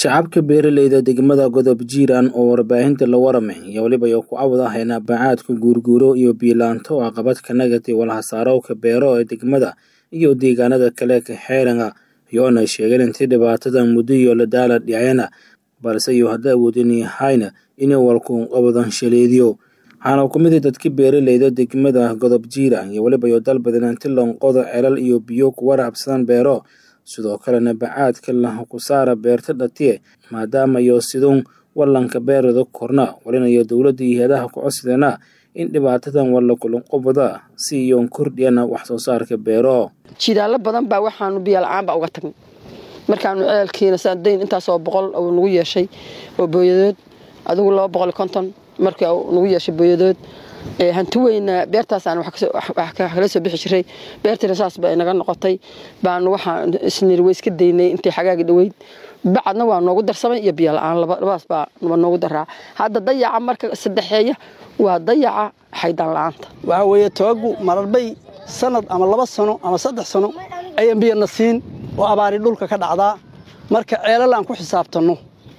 shacabka beeraleyda degmada godob jiiraan oo warbaahinta la waramay iyo weliba iyo ku awda hayna bacaadka guurguuro iyo biilaanto oo caqabad ka nagatay walhasaarowka beero ee degmada iyo deegaanada kale ka xeeranga iyoona sheegeen intii dhibaatada muddo iyo la daala dhicena balse iyo hadda awoodin yahayna inay walkuun qabadan shaleediyo waxaana ku mid dadka beeraleyda degmada godob jiiraan iyo weliba iyo dalbadan inti lonqoda celal iyo biyo ku waraabsadaan beero sidoo kalena bacaadka laha ku saara beerta dhatiye maadaama iyo siduun wallanka beerada korna walinayo dowladda iyo hay-adaha ku codsadeenna in dhibaatadan walla kulanqobada si iyoon kordhiyana wax soo saarka beero jidaallo badan baa waxaanu biyala-aan baa uga tagnay markaanu ceelkiina saadayn intaasoo boqol uu nagu yeeshay oo booyadood adigu laba boqol konton markii nagu yeeshay booyadood hanti weyna beertaasaan wax kala soo bixi jiray beertiina saas ba inaga noqotay baanu waxaan isniri way iska daynay intii xagaagi dhoweyd bacadna waa noogu darsamay iyo biyo la-aan labadaas baa noogu daraa hadda dayaca marka saddexeeya waa dayaca xaydaan la-aanta waxaa weeye tobagu mararbay sanad ama laba sano ama saddex sano ayaan biyana siin oo abaari dhulka ka dhacdaa marka ceelal aan ku xisaabtanno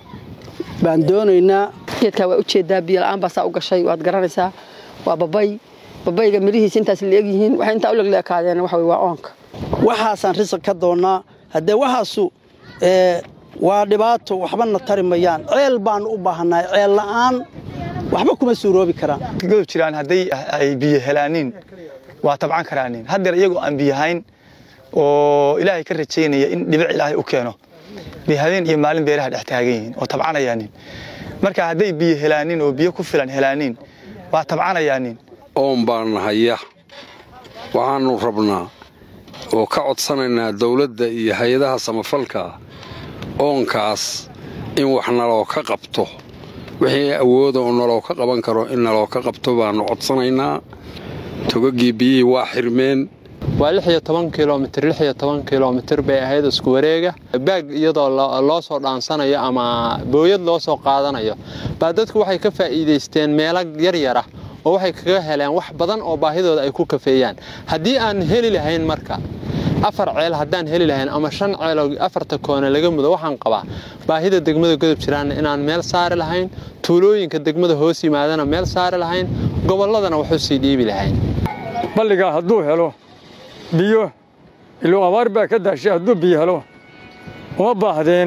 baan doonaynaa geedkaa waa ujeedaa biyo la-aan baasaa u gashay waad garanaysaa waa babay babayga midhihiisa intaas leegyihiin waxay intaa u legleekaadeen waxa waa oonka waxaasaan risaq ka doonnaa haddee waxaasu waa dhibaato waxbana tari mayaan ceel baanu u baahannahay ceel la'aan waxba kuma suuroobi karaan godob jiraan hadday ay biyo helaaniin waa tabcan karaaniin haddeer iyagoo aan biyahayn oo ilaahay ka rajaynaya in dhibic ilaahay u keeno bay habeen iyo maalin beeraha dhex taagan yihiin oo tabcanayaanin marka hadday biyo helaaniin oo biyo ku filan helaaniin waa tabcanayaanin oon baan haya waxaannu rabnaa oo ka codsanaynaa dawladda iyo hay-adaha samafalka oonkaas in wax naloo ka qabto wixii awooda oo naloo ka qaban karo in naloo ka qabto baannu codsanaynaa togaggii biyihii waa xirmeen waa lix iyo toban kilomitir lix iyo toban kilomitir bay ahayd isku wareega baag iyadoo loo soo dhaansanayo ama booyad loo soo qaadanayo baa dadku waxay ka faa'iidaysteen meelo yaryara oo waxay kaga heleen wax badan oo baahidooda ay ku kafeeyaan haddii aan heli lahayn marka afar ceel haddaan heli lahayn ama shan ceeloo afarta koone laga mudo waxaan qabaa baahida degmada godob jiraanna inaan meel saari lahayn tuulooyinka degmada hoos yimaadana meel saari lahayn gobolladana waxu sii dhiibi lahayn balligaa hadduu helo biyo iluu abaar baa ka daashay hadduu biyo helo uma baahdeen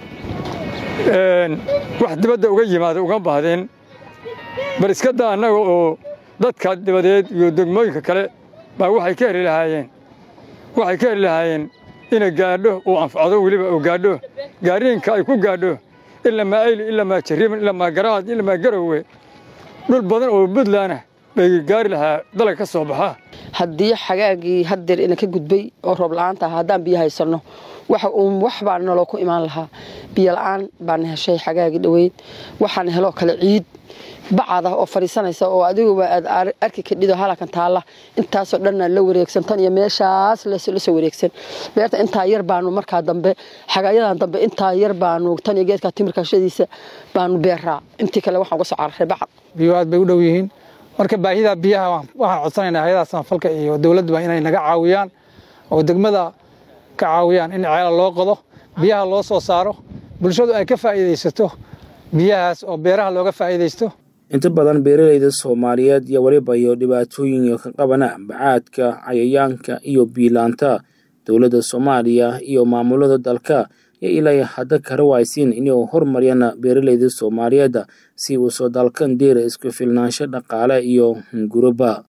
wax dibadda uga yimaada uga baahdeen bal iska daa annaga oo dadka dibadeed iyo degmooyinka kale baa waxay ka heli lahaayeen waxay ka heli lahaayeen inay gaadho uu anfacdo weliba uu gaadho gaariinka ay ku gaadho ilamaa ayli ilamaa jariiman ilamaa garaad ilamaa garowe dhul badan oo buntlandah bay gaari lahaa dalag ka soo baxaa haddii xagaagii haddeer ina ka gudbay oo roob la-aanta ah haddaan biyo haysanno waxa uun wax baa naloo ku imaan lahaa biyo la-aan baana heshay xagaagii dhoweyd waxaana heloo kale ciid bacada oo fadhiisanaysa oo adiguba aad arki kadhido halakan taalla intaasoo dhanna la wareegsan tan iyo meeshaas la soo wareegsan beerta intaa yar baanu markaa dambe xagaayadan dambe intaa yar baanu tan iyo geedka timirkashadiisa baanu beeraa intii kale waxaan uga soo cararay bacad biyo aad bay u dhow yihiin marka baahida biyaha waxaan codsanaynaa hay-adaha samafalka iyo dowladduba inay naga caawiyaan oo degmada ka caawiyaan in ceela loo qodo biyaha loo soo saaro bulshadu ay ka faa'iidaysato biyahaas oo beeraha looga faa'iidaysto inta badan beeraleyda soomaaliyeed iyo weliba iyo dhibaatooyin ka qabana bacaadka cayayaanka iyo biilaanta dowladda soomaaliya iyo maamulada dalka yo ilaa hadda kara waaysiin inay horumariyaan beeraleyda soomaaliyeed si uu soo dalkan deera isku filnaansho dhaqaale iyo hunguraba